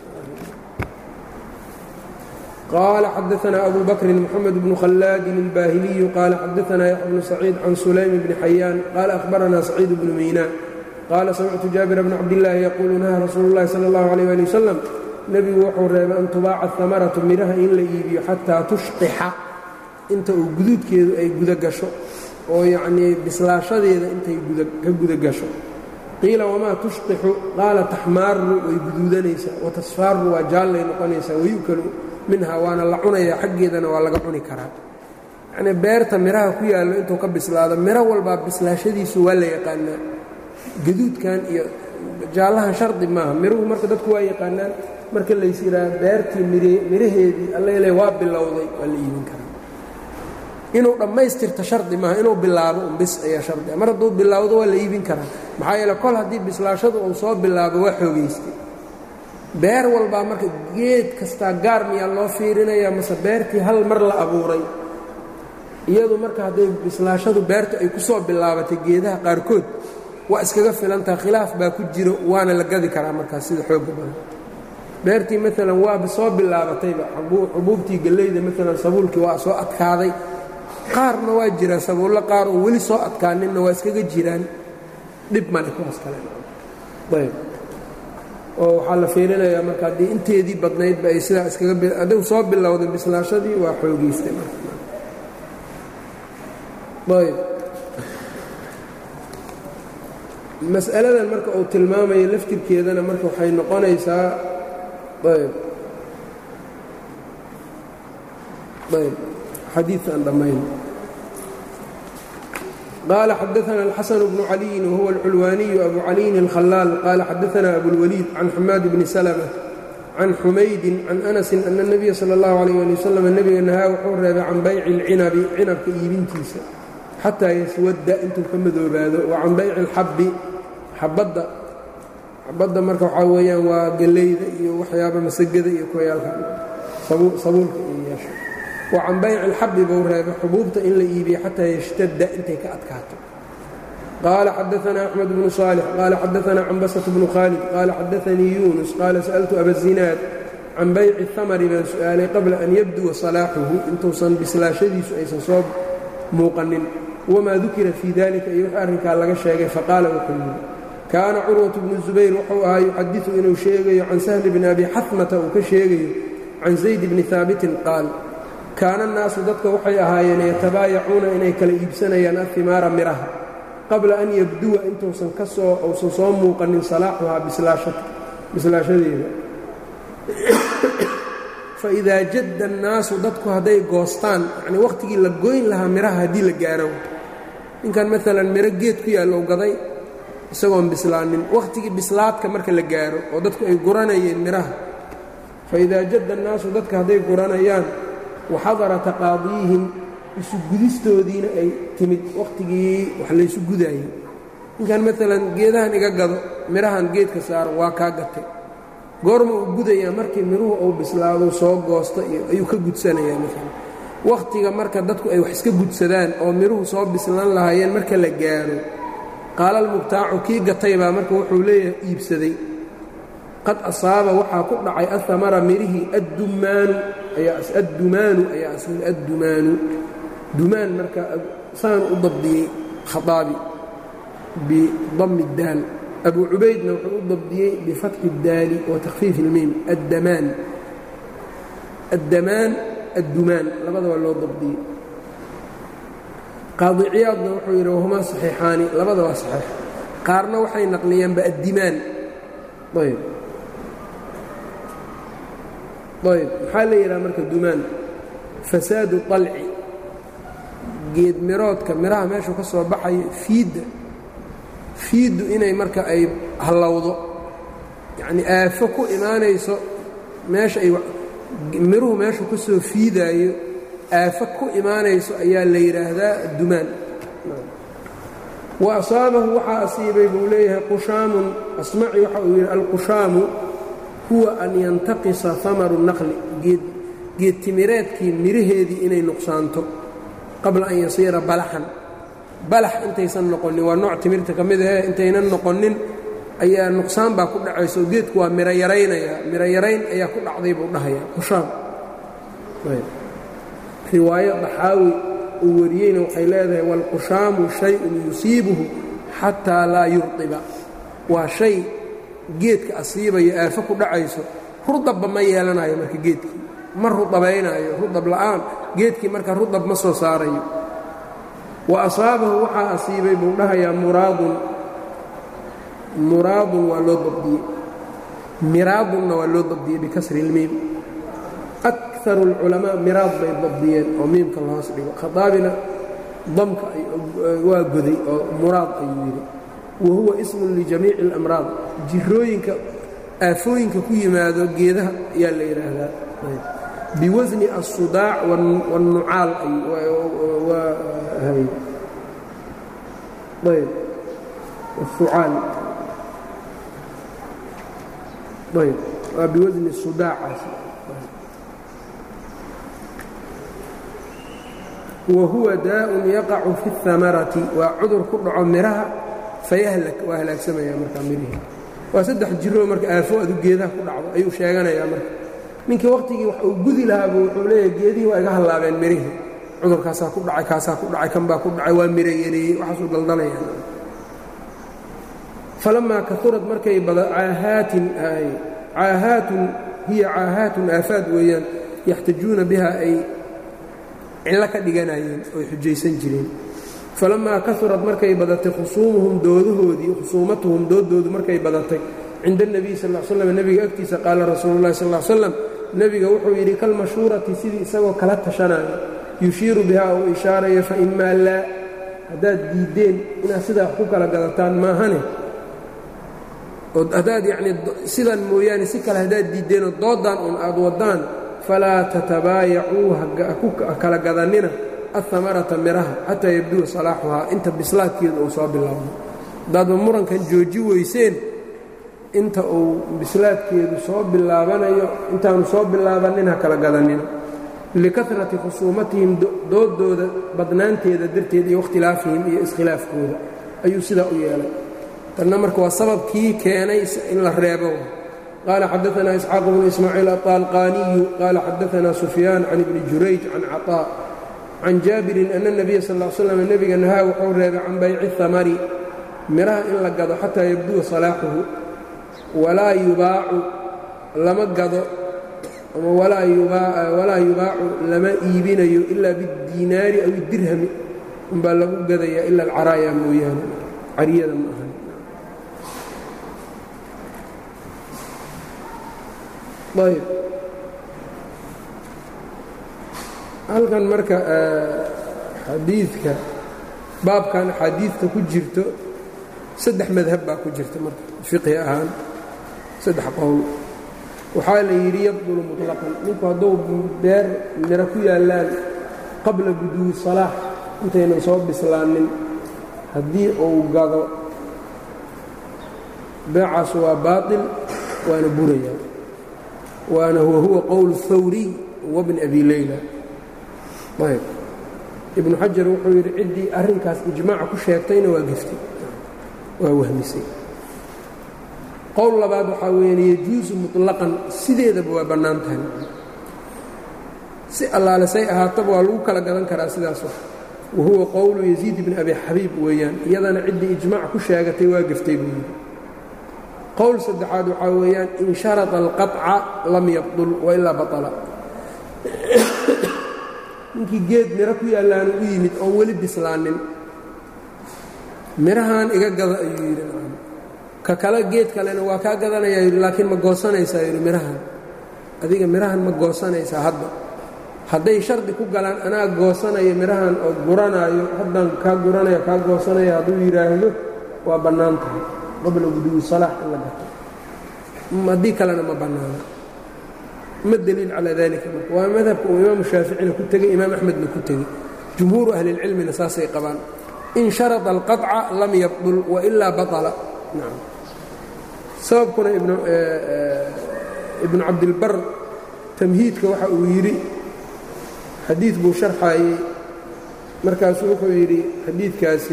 qaala xadaثna abu bakri mxamed bnu khallaadin اlbaahiliyu qaala xadaثna yaxya bnu saciid can sulaym bni xayaan qaala ahbarana saciid bnu miynaa qaala samictu jaabir bna cabdillaahi yaquulu nahaa rasuulu اllahi salى اllahu alيyh ali wasalam nebigu wuxuu reebay an tubaaca hamaratu midhaha in la iibiyo xataa tushqixa inta uu guduudkeedu ay guda gasho oo yacnii bislaashadeeda intay ka guda gasho qiila wamaa tushqixu qaala taxmaaru way guduudanaysaa watasfaaru waa jaallay noqonaysaa wayu'kalu minha waana la cunayaa xaggeedana waa laga cuni karaa yacnii beerta midhaha ku yaallo intuu ka bislaado midho walbaa bislaashadiisu waa la yaqaanaa gaduudkan iyo jaallahan shardi maaha miruhu marka dadku waa yaqaanaan marka lays yidhaaha beertii midhaheedii allele waa bilowday waa la iibin karaa inuu dhammaystirto shardi maaha inuu bilaabo un bis ayaa shardi mar hadduu bilaawdo waa la iibin karaa maxaa yeele kol haddii bislaashadu uu soo bilaabo waa xoogaystay beer walbaa marka geed kastaa gaar miyaa loo fiirinayaa mase beertii hal mar la abuuray iyadu marka hadday bislaashadu beertu ay ku soo bilaabatay geedaha qaarkood waa iskaga filantaha khilaaf baa ku jiro waana la gadi karaa markaas sida xooga badan beertii maalan waaba soo bilaabatayba xubuubtii galleyda maalan sabuulkii waa soo adkaaday qaarna waa jiraa sabuullo qaar oo weli soo adkaaninna waa iskaga jiraan dhib male kuwaas kale ayb oo waxaa la fiirinayaa marka haddii inteedii badnaydba ay sidaa iskaga adigu soo bilowday bislaashadii waa xoogaystay ayb mas'aladan marka uu tilmaamayo laftirkeedana marka waxay noqonaysaa ayb ayb xadiian dhammayn qaala xadaثna الxaسن بن عaliيi whuwa الculwaaniyu abu caliyin الkhalaal qaala xadaثna abulwaliid can xamaad bni slmة can xumaydi can أnasi ana الnabiya salى الlahu عalيه ali waslm nebiga nahaa wuxuu reebay can bayci اlcinabi cinabka iibintiisa xataa yaswadda intuu ka madoobaado wa can bayci اlxabbi xabadda xabadda marka waxaa weeyaan waa gallayda iyo waxyaaba masagada iyo koyaalka sabuulka iyo yeesha wa can bayci اlxabbi buu reebay xubuubta in la iibiyo xataa yashtadda intay ka adkaato qaala xadaثna أxmed bnu صaalix qaala xadaثna cambasة bnu khaalid qaala xadaثanii yunus qaala sa'ltu abazinaad can bayci الhamri baan su'aalay qabla an yabduwa salaaxuhu intuusan bislaashadiisu aysan soo muuqanin wamaa dukira fii dalika iyo wix arrinkaa laga sheegay faqaala wuxuu yidhi kaana curwaةu bnu zubayr wuxuu ahaa yuxadiثu inuu sheegayo can sahli bni abi xatmata uu ka sheegayo can zayd bni haabitin qaal kaana الnaasu dadka waxay ahaayeen yatabaayacuuna inay kala iibsanayaan ahimaara miraha qabla an yabduwa intuusan ka soo uusan soo muuqanin salaaxuhaa bislaashadeeda faidaa jadda annaasu dadku hadday goostaan yacnii wakhtigii la goyn lahaa miraha haddii la gaaro ninkan maalan miro geed ku yaallow gaday isagoon bislaanin wakhtigii bislaadka marka la gaaro oo dadku ay guranayeen miraha faidaa jadda annaasu dadka hadday guranayaan waxadara taqaadiihim isu gudistoodiina ay timid wakhtigii wax laysu gudaayey ninkan maalan geedahan iga gado midhahan geedka saaro waa kaa gatay goorma uu gudayaa markii miruhu uu bislaado soo goosta iyo ayuu ka gudsanayaa maalan wakhtiga marka dadku ay wax iska gudsadaan oo miruhu soo bislaan lahaayeen marka la gaaro qaalalmubtaacu kii gatay baa marka wuxuu leeyahay iibsaday qad asaaba waxaa ku dhacay ahamara mirihii addumaanu addumaanu ayaa asl addumaanu dumaan marka saan u dabdiyey khaaabi bidami اdaal abu cubaydna wuxuu u dabdiyey bifatxi اdaali wa takhfiif اlmiim addamaan addamaan addumaan labadaba loo dabdiyey qaadi ciyaadna wuxuu yidhi wahumaa saxiixaani labada waa saxiix qaarna waxay naqliyeenba addimaan ayb ayb maxaa la yidhaha marka dumaan fasaadu طalci geed miroodka miraha meeshuu ka soo baxayo fiidda fiiddu inay marka ay hallowdo yacnii aafo ku imaanayso meesha ay miruhu meeshuu ka soo fiidaayo aafo ku imaanayso ayaa la yidhaahdaa dumaan wa asaabahu waxaa asiibay buu leeyahay qushaamun asmaci waxa uu yidhi alqushaamu huwa an yantaqisa hamaru naqli geed geed timireedkii miraheedii inay nuqsaanto qabla an yasiira balaxan balax intaysan noqonin waa nooc timirta ka mid ahee intaynan noqonin ayaa nuqsaan baa ku dhacayso geedku waa miro yaraynayaa miro yarayn ayaa ku dhacday buu dhahayaa qushaam riwaayo daxaawi uu wariyeyna waxay leedahay waalqushaamu shayun yusiibuhu xataa laa yurdiba waa shay geedka asiibayo aafo ku dhacayso rudabba ma yeelanayo marka geedkii ma rudabaynaayo rudab la'aan geedkii marka rudab ma soo saarayo wa asaabahu waxaa asiibay buu dhahayaa muraadun muraadun waa loo dabdiyey miraadunna waa loo dabdiyey bikasri اlmiim akaru اlculamaa miraad bay dabdiyeen oo miimka lahoos dhigo khadaabina damka waa goday oo muraad ayuu yidhi wa huwa ismun lijamiici اlamraad jirooyinka aafooyinka ku yimaado geedaha ayaa la yidhaahdaa biwasni الsudaac wالnucaal ayb ucaal ayb waa biwasni sudaacaas wa huwa daaءun yaqacu fi الhamarati waa cudur ku dhaco miraha fayahlak waa halaagsamaya markaa mirihii waa saddex jiroo marka aafo adu geedaha ku dhacdo ayuu sheeganayaa marka ninkii wakhtigii wax uu gudi lahaabuu wuxuu leeyahay geedihii waa iga hallaabeen mirihii cudurkaasaa ku dhacay kaasaa ku dhacay kan baa ku dhacay waa miro yareeyey waxaasuu daldalayaan falamaa kaurad markay caahaatin caahaatun hiya caahaatun aafaad weeyaan yaxtajuuna biha ay cillo ka dhiganayeen oy xujaysan jireen falamaa kaurad markay badatay khusuumuhum doodahoodii khusuumatuhum doodoodu markay badatay cinda اnebiy sal l slam nebiga agtiisa qaala rasuulu llahi sal l slam nebiga wuxuu yidhi kalmashhuurati sidii isagoo kala tashanaayo yushiiru bihaa uu ishaarayo faimaa laa haddaad diiddeen inaad sidaa ku kala gadataan maahane haddaad yacnii sidan mooyaane si kale haddaad diiddeenoo dooddan un aad waddaan falaa tatabaayacuu ha kala gadannina ahamarata miraha xataa yabduwa salaaxuhaa inta bislaadkeedu uu soo bilaabno haddaadba murankan jooji weyseen inta uu bislaadkeedu soo bilaabanayo intaanu soo bilaabannin ha kala gadanina likarati khusuumatihim doodooda badnaanteeda darteed iyo wakhtilaafihim iyo iskhilaafkooda ayuu sidaa u yeelay tanna marka waa sababkii keenay in la reebo qaala xadaanaa isxaaq bnu ismaaciil aطaalqaaniyu qaala xadaanaa sufyaan can ibni jurayj can caطaa can jaabirin ana اnabiya sal l slam nebiga nahaa wuxuu reebay can bayci hamari miraha in la gado xataa yabduwa salaaxuhu walaa yubaacu lama gado ama walaa yubaacu lama iibinayo ilaa biاdiinaari aw idirhami umbaa lagu gadayaa ila alcaraaya mooyaane cariyada ma ahan ayb halkan marka xadiidka baabkan axaadiidta ku jirto saddex madhab baa ku jirta marka fiqhi ahaan saddex qowl waxaa la yidhi yabdulu muطlaqan ninku hadduu beer miro ku yaallaan qabla buduwi salaax intaynan soo bislaanin haddii uu gado beecaas waa baaطil waana buraya waana huwa huwa qowl hawriy wabni abi leyla ayb ibnu xajar wuxuu yidhi ciddii arrinkaas ijmaaca ku sheegtayna waa geftay waa wahmisay qowl labaad waxaa weeyaan yajuusu muطlaqan sideedaba waa bannaan tahay si allaale say ahaataba waa lagu kala gadan karaa sidaas wax wa huwa qowlu yaziid bni abi xabiib weeyaan iyadana ciddii ijmaac ku sheegatay waa geftay buu yidhi qowl saddexaad waxaa weeyaan in sharطa alqaطca lam yabdul wailaa baطla ninkii geed miro ku yaallaanu u yimid oon weli bislaanin mirahan iga gada ayuu yidhi ka kale geed kalena waa kaa gadanayaa yidhi laakiin ma goosanaysaa yidhi mirahan adiga mirahan ma goosanaysaa hadda hadday shardi ku galaan anaa goosanayo mirahan oo guranaayo haddaan kaa guranaya kaa goosanaya hadduu yidhaahdo waa bannaan tahay qabla guduwi salaax in la gato haddii kalena ma bannaana ma deliil calaa dalika marka waa madhabka uu imaamu shaaficina ku tegey imaam axmedna ku tegey jumhuuru ahlilcilmina saasay qabaan in sharada alqaطca lam yabdul wailaa baطla nacam sababkuna ibnu cabdilbar tamhiidka waxa uu yidhi xadiid buu sharxaayey markaasuu wuxuu yidhi xadiidkaasi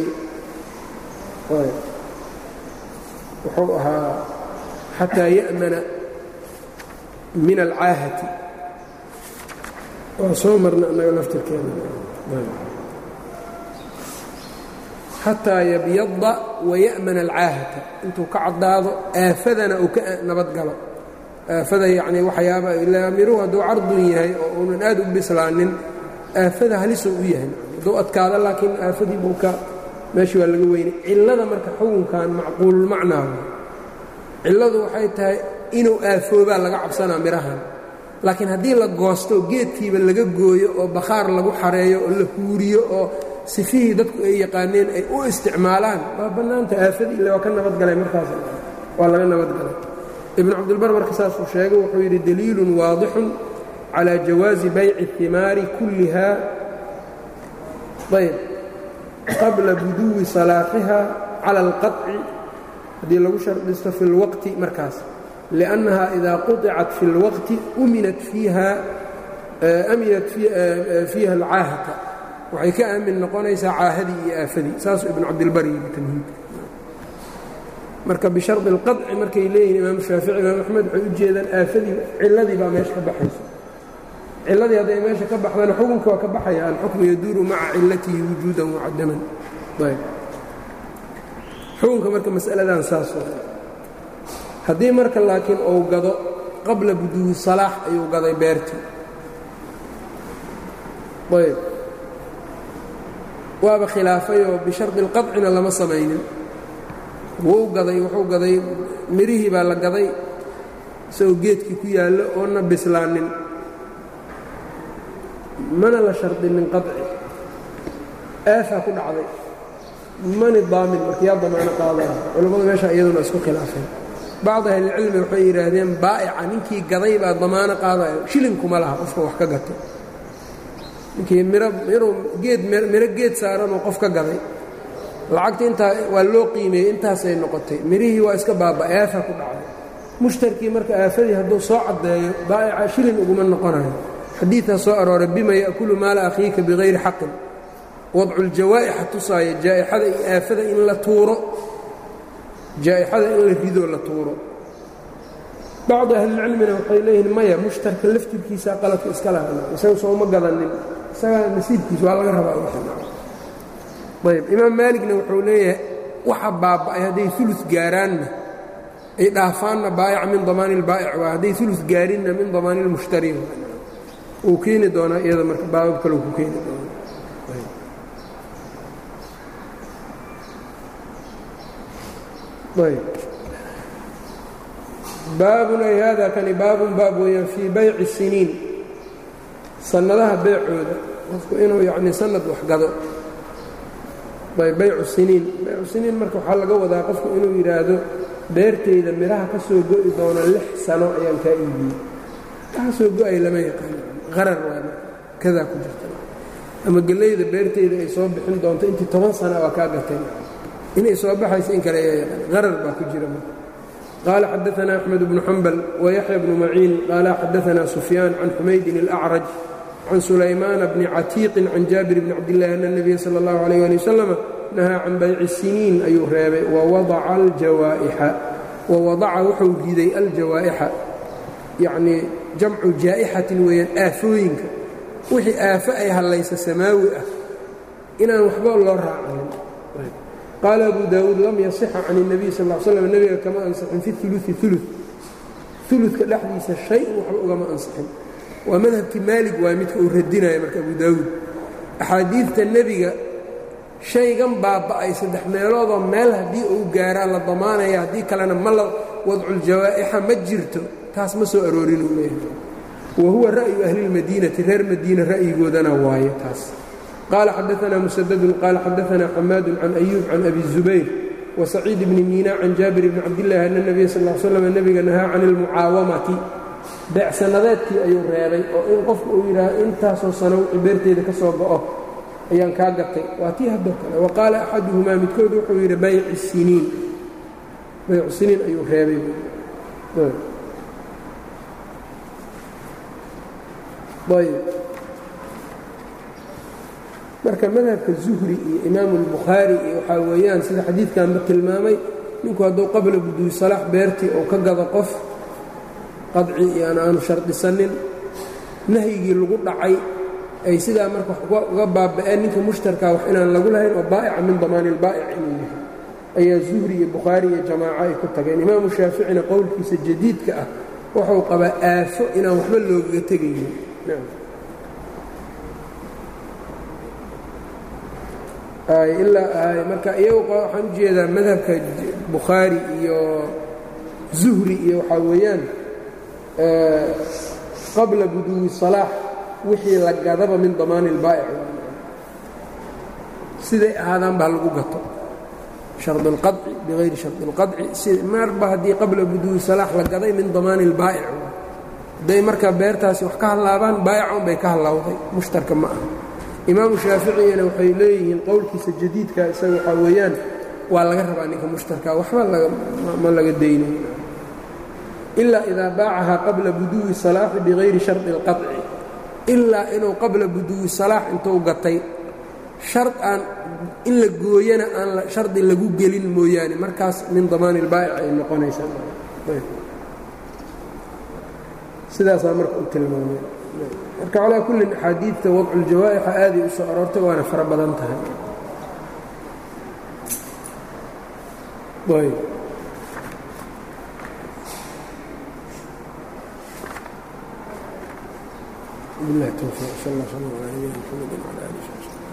wuxuu ahaa xataa ya'mana min alcaahati waa soo marna annaga laftirkeena xataa yabyada waya'mana alcaahata intuu ka caddaado aafadana uu ka nabad galo aafada yacnii waxyaaba ilaa miruhu hadduu cardun yahay oo uunan aad u bislaanin aafada halisoo u yahay hadduu adkaado laakiin aafadii buu ka meeshii waa laga weynay cillada marka xukunkan macquululmacnaa cilladu waxay tahay inuu aafoobaa laga cabsanaa mirahan laakiin haddii la goosto geedkiiba laga gooyo oo bakhaar lagu xareeyo oo la huuriyo oo sifihii dadku ay yaqaaneen ay u isticmaalaan waa bannaanta aafadii ile waa ka nabadgalay markaas waa laga nabadgalay ibnu cabdilbar marka saasuu sheegay wuxuu yidhi daliilun waadixun calaa jawaazi bayci اhimaari kulliha ayb qabla buduwi salaaxiha cala alqaطci haddii lagu shardisto fi اlwaqti markaas liأnnaha idaa quطicat fi اlwaqti uminat fiiha aminat fiiha alcaahata waxay ka aamin noqonaysaa caahadii iyo aafadii saasuu ibnu cabdilbar yidhi tamhiidka marka bishardi اlqaطci markay leeyihin imaam shaafici imaam axmed waxay u jeedaan aafadii cilladii baa meesha ka baxaysa cilladii hadday meesha ka baxdana xukunka waa ka baxaya alxukmu yaduuru maca cilatihi wujuudan wacadaman ayb xukunka marka mas'aladan saas haddii marka laakiin uu gado qabla buduwi salaax ayuu gaday beertii ayb waaba khilaafayoo bishardi اlqaطcina lama samaynin wuu gaday wuxuu gaday mirihii baa la gaday isagoo geedkii ku yaallo oona bislaanin mana la shardinin qaطci aafaa ku dhacday mani daamin marka yaa damaano qaadaya culammadu meesha iyaduna isku khilaafeen bacd ahlilcilmi waxay yidhaahdeen baa'ica ninkii gaday baa damaano qaadayo shilinkuma laha qofka wax ka gato ninkii miro inuu geed miro geed saaranoo qof ka gaday lacagta intaa waa loo qiimeeyey intaasay noqotay mirihii waa iska baaba aafa ku dhacday mushtarkii marka aafadii hadduu soo caddeeyo baa'ica shilin uguma noqonayo xadiidaa soo arooray bima ya'kulu maala akhiika bikayri xaqin wadculjawaa'ixa tusaaya jaa'ixada iyo aafada in la tuuro jaa'ixada in la ridoo la tuuro bacdi ahlilcilmina waxay leeyihiin maya mushtarka laftirkiisaa qaladka iska lahaa isaga sooma gadanin isagaa nasiibkiisa waa laga rabaa ayb imaam maaligna wuxuu leeyahay waxa baaba'ay hadday ulu gaaraanna ay dhaafaanna baa'ica min damaani ilbaa'ic waa hadday ulu gaarinna min damaani ilmushtari uu keeni doonaa iyada marka baabab kaleu ku keeni doona ayb baabun ay hada kani baabun baab weeyaan fii bayci siniin sannadaha beecooda qofku inuu yacni sanad wax gado ayb baycu siniin baycu siniin marka waxaa laga wadaa qofku inuu yidhaahdo beertayda midhaha ka soo go'i doona lix sano ayaan kaa iibiyey waxa soo go'ay lama yaqaano qarar waa kadaa ku jirta ama gellayda beertayda ay soo bixin doonto intii toban sana waa kaa gatay inay soo baxayso in kale ayaa yaqaan qarar baa ku jira marka qaala xadaثna أxmed bnu xambal wayaxya bnu maciin qaala xadaثna sufyaan can xumaydin الأcraj can sulaymaana bni catiiqin can jaabir bni cabdillahi ana الnabiya salى اllahu عalيh ali wasalam nahaa can bayci siniin ayuu reebay wawadaca aljawaa'ixa wawadaca wuxuu riday aljawaa'ixa yacnii jamcu jaa'ixatin weeyaan aafooyinka wixii aafo ay hallaysa samaawi ah inaan waxba loo raacayn qaala abu daawuud lam yasixa can الnabiy sal ا slam nebiga kama ansixin fi uluثi ulu uluka dhexdiisa shay-un waxba ugama ansixin waa madhabkii maalig waay midka uu radinaya marka abu daawuud axaadiidta nebiga shaygan baaba'ay saddex meeloodoo meel haddii uu gaaraa la damaanaya haddii kalena ma la wadculjawaa'ixa ma jirto taas ma soo aroorinuu leeyahay wa huwa ra'yu ahlilmadiinati reer madiina ra'yigoodana waaye taas qaala xadaanaa musadadun qaala xadaanaa xamaadun can ayuub can abi zubayr wasaciid bni miina can jaabir bni cabdillahi ana nebiya sal l slam nebiga nahaa can ilmucaawamati beecsanadeedkii ayuu reebay oo in qofku uu yidhaaho intaasoo sano wixii beerteeda ka soo go'o ayaan kaa gatay waa tii haddoo kale wa qaala axaduhumaa midkood wuxuu yidhi bayci siniin baycu siniin ayuu reebay ayb marka madhabka zuhri iyo imaamu اlbukhaari iyo waxaa weeyaan sida xadiidkanba tilmaamay ninku hadduu qabla buduwi salaax beertii uu ka gado qof qadci iyoan aanu shardisanin nahyigii lagu dhacay ay sidaa marka uga baaba'een ninka mushtarkaa wax inaan lagu lahayn oo baa'ica min damaani ilbaa'ic inuu yahay ayaa zuhri iyo bukhaari iyo jamaaco ay ku tageen imaamu shaaficina qowlkiisa jadiidka ah wuxuu qabaa aafo inaan waxba loogaga tegaynin ilaa marka iyagu waxaan u jeedaa madhabka bukhaari iyo zuhri iyo waxaa weeyaan qabla buduwi salaax wixii la gadaba min damaani ilbaa'ic siday ahaadaan baa lagu gato shardi اlqaطci bigayri shardi اlqaطci marba haddii qabla buduwi salaax la gaday min damaani ilbaa'ic hadday marka beertaasi wax ka hallaabaan baa'ican bay ka hallawday mushtarka ma aha imaamu shaaficiyana waxay leeyihiin qowlkiisa jadiidka isaga waxaa weeyaan waa laga rabaa ninka mushtarka waxba ma laga dayno ilaa idaa baacahaa qabla buduwi salaaxi bigayri shardi اlqaطci ilaa inuu qabla buduwi salaax intuu gatay shar aan in la gooyana aan shardi lagu gelin mooyaane markaas min damaani ilbaa'ic ay noqonaysaa sidaasaa marka u tilmaamay marka calaa kullin axaadiidta wadculjawaa'ixa aaday u soo aroortay waana fara badan tahay ayb بالله التوفيق صلى الله عليه وسلم على نبينا محمد وعلى اله وصحبه